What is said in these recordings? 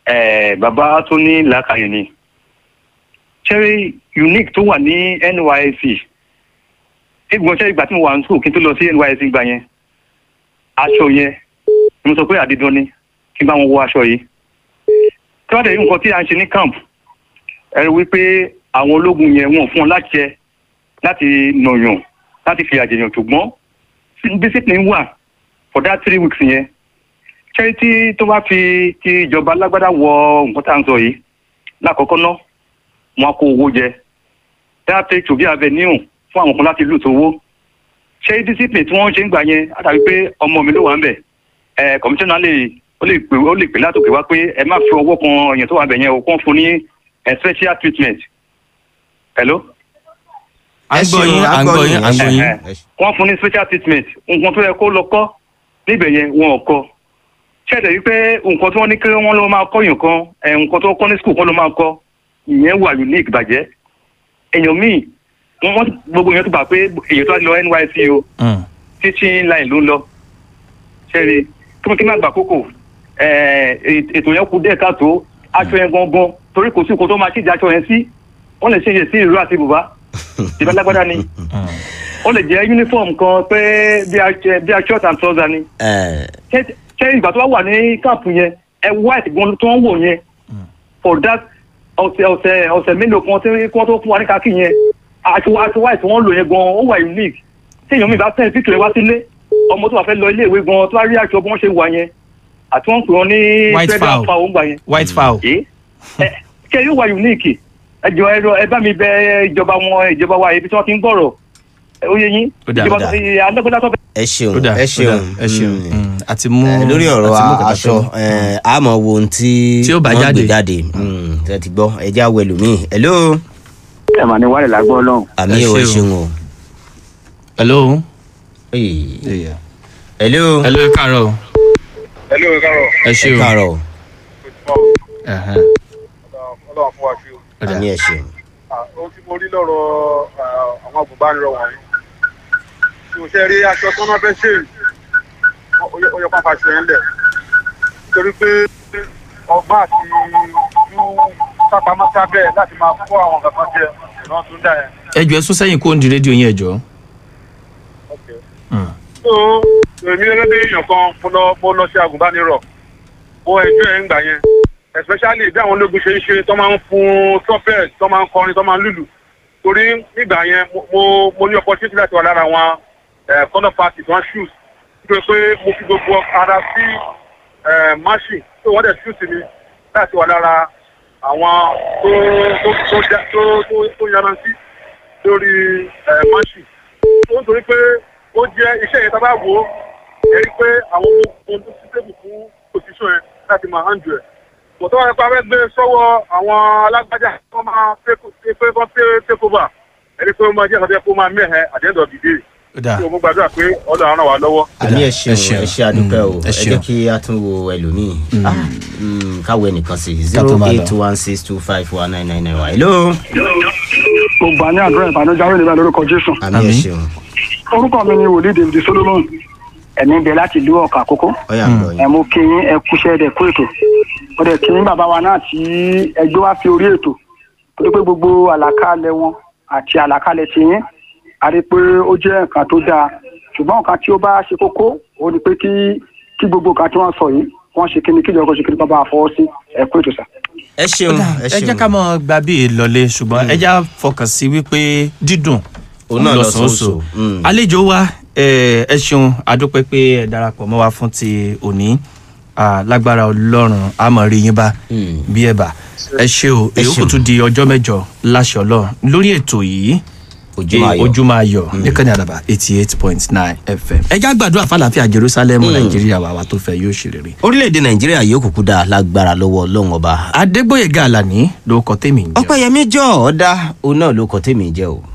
eh, bàbá tó ní làákàyè ni cherry unique tó wà ní nysc egbon cherry ìgbà tí mo wà ní school kí n tó lọ sí nysc gbà yẹn aṣọ yẹn ni mo sọ pé àdídán ni kí n bá wọn wọ aṣọ yìí tí wọ́n dẹ̀ rí nǹkan tí a ń ṣe ní camp ẹ rí wípé àwọn ológun yẹn wọn ò fún wọn láti jẹ láti nàyàn láti fi àjẹyàn ṣùgbọ́n discipline wà for that three weeks yẹn charity tó bá fi ti ìjọba alágbádá wọ nǹkan tá à ń sọ yìí lákọ̀ọ́kọ́ ná wọn á kó owó jẹ that take to be avenue fún àwọn kan láti lù tó owó ṣé discipline tí wọ́n ṣe ń gbà yẹn á dàbí pé ọmọ mi ló wà ń bẹ̀ ẹ̀ commissioner lè ó lè pè ó lè pè látòkè wá pé ẹ má fi ọwọ́ kan èèyàn tó wà bẹ̀ yẹn o kàn fún ní ẹ̀ special treatment hello à ń gbọ́ yín à ń gbọ́ yín à ń gbọ́ yín. ẹ, ẹ, wọ́n fún ní special treatment nǹkan tó yẹ kó lọ kọ́ níbẹ̀ yẹn wọn ò kọ́ ṣẹ̀dẹ̀ wípé nǹkan tí wọ́n ní kí wọ́n lọ máa kọ́ yàn kan ẹ̀, nǹkan tó kọ́ ní school kan ló máa kọ́ ìyẹn wà unique bàjẹ́ èèyàn míì wọ́n wọ́n gbogbo èèyàn tó gbà pé èèyàn tó wá lọ NYSC o Mm. teaching line ló ń lọ ṣẹ́ni kí wọ́n kí n má gbà kókò ẹ̀, ètò yẹn kú díẹ̀ káàtó aṣọ yẹn gangan torí kò sí nǹkan tó máa ṣèjì aṣọ yẹn sí wọ́n lè ṣe yẹ sí ìró àti bùbá ìbá lágbádá ni ó lè jẹ́ uniform kan pé bí a bí a short and trouser ni ẹ ṣé ṣé ìgbà tó wá wà ní káàpù yẹn ẹ white gan tó ń wò yẹn for that ọ̀sẹ̀ ọ̀sẹ̀ ọ̀sẹ̀ mélòó kan tí wọ́n tó fún wa ní káàkiri yẹn àti àti white wọ́n lò yẹn gan ó wà unique tí èèyàn mi bá tẹ̀ píkì rẹ̀ wá sílé ọmọ tó wà fẹ́ lọ ilé ìwé gan tó wá rí aṣọ bí wọ́n ṣe wà yẹn àti wọ́n pè wọ́n ní White feather fowl. fowl ń gbà yẹn white fowl. ẹ ẹ ṣe yóò wà unique ẹ jọ ẹ rọ- ẹ bá mi bẹ ìjọba wọn ìjọba wa ibi tí wọ́n ti ń gbọ́rọ̀ ẹ, ó yé yín Ó dà, ìjọba ó dà. alágbádá tó fẹ́ ẹ ó ṣeun dà ẹ ó ṣeun dà, ẹ ṣeun Mm. Mm. àti mú Eh, lórí ọ̀rọ̀ àti mú a- kàtà aṣọ fẹ́. eh, a mọ̀ wo ohun tí Tí ó bá wọ́n jáde. gbé jáde Mm, ẹ ti gbọ́ ẹ já wẹ̀lú mi hello ẹ mà ní wàlẹ̀ lágbọ́ ọlọ́run. àmì Ẹ ò ẹ ṣeun. ṣeun o hello. Hey. Yeah. hello hello ẹ káàárọ̀ Hello, ẹ káàárọ̀. ẹ ẹ ṣe o. káàárọ̀ Ẹhẹ́n. Ọlọ́run fún wa ṣe o. Ó dà. àmì ẹ ṣeun Ah, Ohun tí mo rí lọ́rọ̀ ah, àwọn agùnbánirọ̀ wọ̀nyí. Tí o ṣe rí aṣọ tó náà fẹ́ ṣe ó yẹ pápá aṣọ yẹn lẹ̀. Nítorí pé ọgbọ́n àti ìlú sápamọ́ sábẹ́ láti máa kó àwọn kankan jẹ ìran tó ń dà yẹn. ẹ jọ ẹ sún sẹ́yìn kó ń di rédíò yín ẹ jọ. Mm. So èmi gẹ́gẹ́ bí èèyàn kan mo lọ mo lọ ṣe agùnbánirọ̀. Mo ẹjọ́ ẹ̀ ń gbà yẹn. Especially bí àwọn ológun ṣe ń ṣe tó máa ń fún trumpet tó máa ń kọrin tó máa ń lùlù. Torí nígbà yẹn mo- mo mo ní opportunity láti wà lára àwọn corner party wọn shoes. Nítorí pé mo fi gbogbo ara sí machine tó wọ́n dẹ̀ shoes mi láti wà lára àwọn tó tó tó já- tó tó tó yanrantí lórí machine ó ń torí pé ó jẹ́ iṣẹ́ yẹn tá a bá wò ó ẹ rí i pé àwọn ohun tó ti tébù fún position yẹn láti máa handle ẹ̀. kò tó wà nípa fẹ́ gbé sọ́wọ́ àwọn alágbájá tó máa pé pé kó pé take over ẹ rí i pé ó máa jẹ́ ìkàtẹ́ kó máa mẹ́hẹ̀ at the end of the day. ó dà tí o mú gbàdúrà pé ọlọ́run ràn wá lọ́wọ́. àmì ẹ ẹ ṣeun ṣeun. ẹ ṣe àdúpẹ́ o Mm, ẹ ẹ jẹ́ ṣeun. kí a tún wo ẹlòmíì Ah, mm, káwọ ẹnìkan sí Ká tó zero máa lọ. eight one six two five one nine nine nine one hello mo gbà ní àdúrà ìbànújẹ́ àwọn ènìyàn lórúkọ jésù àmì ẹ Àmín. ṣeun orúkọ mi ni wòlíì david solomon ẹ̀mí ń bẹ láti ìlú ọ̀kà àkókò ọyà ń gbọ́ ẹ yín mú kí yín ẹ kúṣẹ́ ẹ̀dẹ̀ kú ètò mo dẹ̀ kí yín bàbá wa náà tí ẹgbẹ́ wá fi orí ètò torí pé gbogbo àlàkalẹ̀ wọn àti àlàkalẹ̀ ti yín a rí i pé ó jẹ́ nǹkan tó dáa ṣùgbọ́n nǹkan tí ó bá ṣe kókó ó ní pé kí kí gbogbo nǹkan tí wọ́n sọ yìí wọ́n ṣe kíni kíjọba ṣe kíni bàbá àfọwọ́ sí ẹ kú ètò sà. ẹ Ó ṣeun dà, ẹ ẹ jẹ́ ṣeun ká mọ gba bí ìlọlé ṣùgbọ́n ẹ já fọkàn sí wípé dídùn Òun náà lọ̀sán lọ̀sán oṣù. Mm. àlejò wa ẹ ẹ ṣeun adúpẹ́ pé ẹ darapọ̀ mọ́ wa fún ti òní Ah, lágbára ọlọ́run àmọ́ rí yín bá Mm. bí ẹ bá ẹ ṣe o Ẹ èyí kò ṣeun. tún di ọjọ́ mẹ́jọ láṣẹ ọlọ́run lórí ètò yìí Ojúmọ́ Ayọ̀. ojúmọ́ ayọ̀ níkànnì àdàbà eighty eight point nine fm ẹ já gbàdúrà fàlàfíà jerusalem nàìjíríà wà wá tó fẹ́ yóò ṣe rere. orílẹ̀-èdè nàìjíríà yóò kúkú dáa lágbára lọ́wọ́ ọlọ́run ọba adégbòyèga àlàní ló kọ tèmi ń jẹ. ọpẹ́yẹmí jọ ọ̀dà òun náà ló kọ́ tèmi jẹ́ o.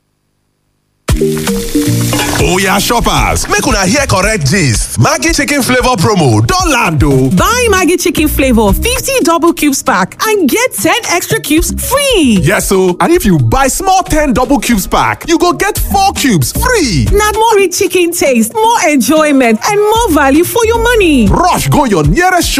Oya shoppers, make una hear correct gist. Maggi chicken flavor promo don land o. Buy Maggie Chicken Flavor 50 double cubes pack and get 10 extra cubes free. Yes o, and if you buy small 10 double cubes pack, you go get 4 cubes free. Now more rich chicken taste, more enjoyment, and more value for your money. Rush go your nearest